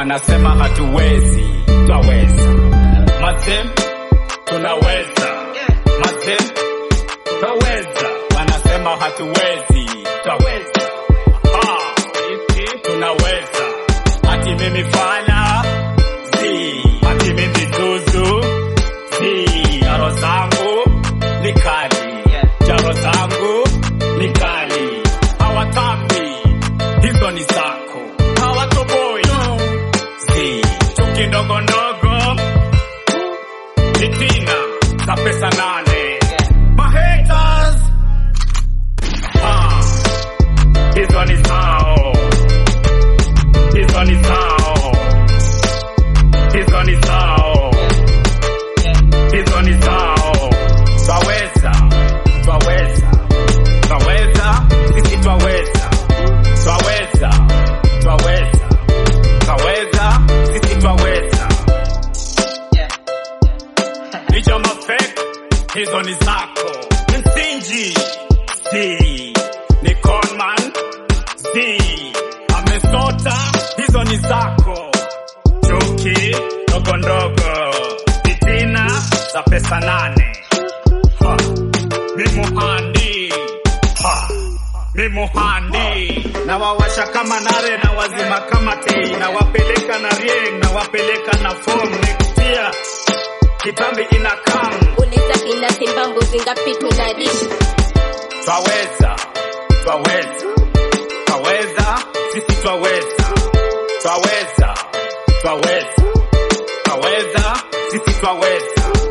wanasema hatuwezi, twaweza. Mazem, tunaweza. Mazem, twaweza. Wanasema hatuwezi, twaweza. Ah, tunaweza. Ati mimi fala zi, ati mimi zuzu zi, jaro zangu ni kali, jaro zangu ni kali, hawatambi hizo ni zako, hawatoboi zi, chuki ndogo ndogo fitina za pesa nane, mahaters ah, hizo ni zao, hizo ni zao, hizo ni zao, hizo ni zao. Twaweza, twaweza, twaweza, sisi twaweza, twaweza, twaweza, twaweza, sisi twaweza. Hicho mafek, hizo ni zako. Msingi, si, ni conman, si, amesota, hizo ni zako. Chuki, ndogo ndogo, fitina za pesa nane. Ha, mi muhandi, ha, mi muhandi. Nawawasha kama nare na wazima kama tei, nawapeleka na rieng, nawapeleka na form nikutia kitambi ina kam uliza kina simba mbuzi ngapi tunadishi twaweza twaweza twaweza sisi twaweza twaweza twaweza twaweza sisi twaweza